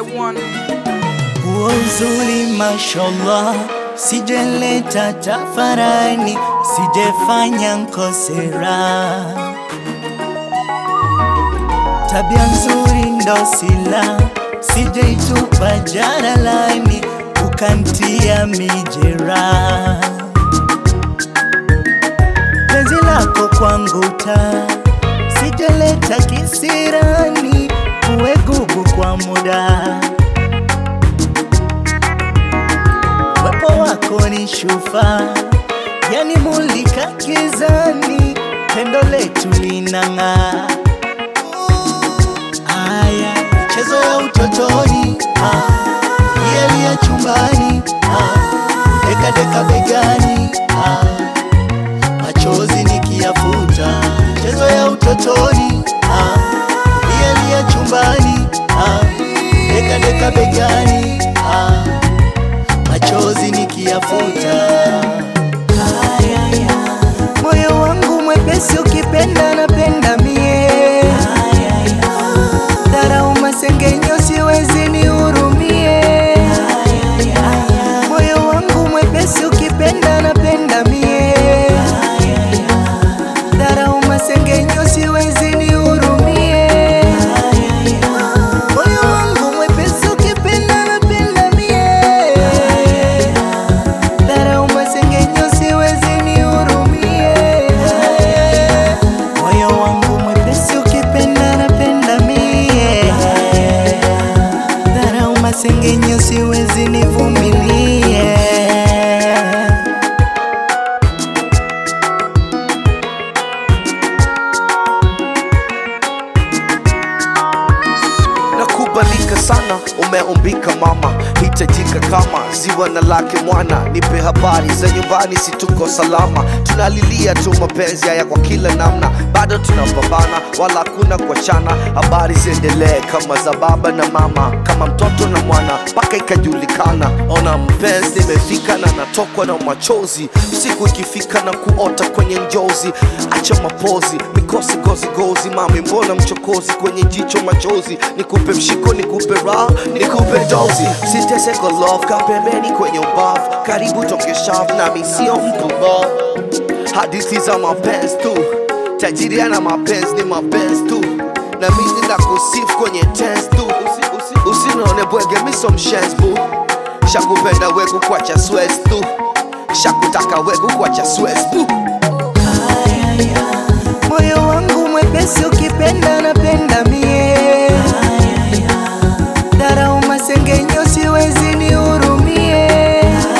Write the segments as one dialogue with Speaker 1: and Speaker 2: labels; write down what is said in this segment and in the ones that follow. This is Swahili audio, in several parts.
Speaker 1: one.
Speaker 2: Huo uzuri mashallah, sijeleta tafarani, sijefanya nkosera. Tabia nzuri ndo sila, sijeitupa jaralani, ukantia mijera. Penzi lako kwangu taa, sijeleta kisirani, uwe gugu kwa muda Uwepo wako ni shufa, yani mulika gizani, pendo letu linang'aa. Aya, michezo ya utotoni, ah, yeli ya chumbani, ah, deka deka begani, ah, machozi nikiyafuta. Michezo ya utotoni, ah, yeli ya chumbani, ah, deka deka begani, ah, machozi nikiyafuta. Moyo wangu mwepesi ukipenda napenda mie, dharau masengenyo siwezi nihurumie. Moyo wangu mwepesi ukipenda napenda mie, dharau masengenyo siwezi nihurumie. Moyo wangu mwepesi ukipenda napenda mie, dharau masengenyo siwezi nihurumie. Moyo wangu mwepesi ukipenda napenda mie, dharau masengenyo siwezi nivumilie.
Speaker 3: Nakubalika sana, umeumbika mama, hitajika kama ziwa na lake mwana. Nipe habari za nyumbani, si tuko salama? Tunalilia tu mapenzi haya kwa kila namna, bado tunapambana, wala hakuna kuachana. Habari ziendelee kama za baba na mama, kama mtoto na mwana, mpaka ikajulikana. Ona mpenzi, nimefika na natokwa na machozi, siku ikifika na kuota kwenye njozi. Acha mapozi, mikosi gozi gozi, mami, mbona mchokozi kwenye jicho machozi? Nikupe mshiko, nikupe raha, nikupe dozi, siteseko love, ka pembeni kwenye ubavu, karibu toke shavu, nami sio mpumbavu. Hadithi za mapenzi tu, tajiri ana mapenzi ni mapenzi tu, na mimi na kusifu kwenye tense tu. Usi- usi- Usinione bwege, miso mshenzi bu, shakupenda wegu kwacha swezi tu, shakutaka wegu kwacha swezi bu.
Speaker 2: Moyo wangu mwepesi ukipenda napenda mie, dharau masengenyo siwezi nihurumie.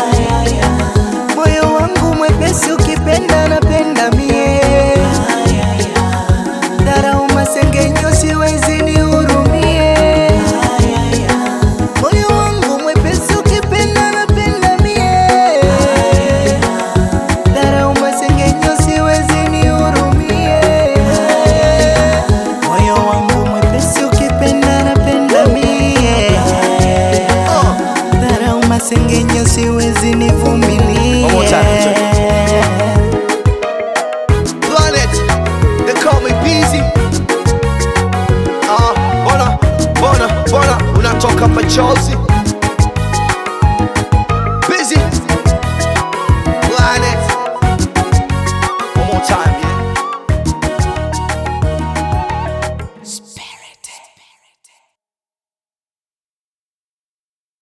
Speaker 2: Moyo wangu mwepesi ukipenda napenda mie, dharau masengenyo siwezi nihurumie. Moyo wangu mwepesi ukipenda napenda mie, dharau masengenyo siwezi nihurumie. Moyo wangu mwepesi ukipenda napenda mie, dharau masengenyo siwezi nivumilie.
Speaker 3: One more time, Planet, they call me busy. Ah, bona, bona, bona, unatoka machozi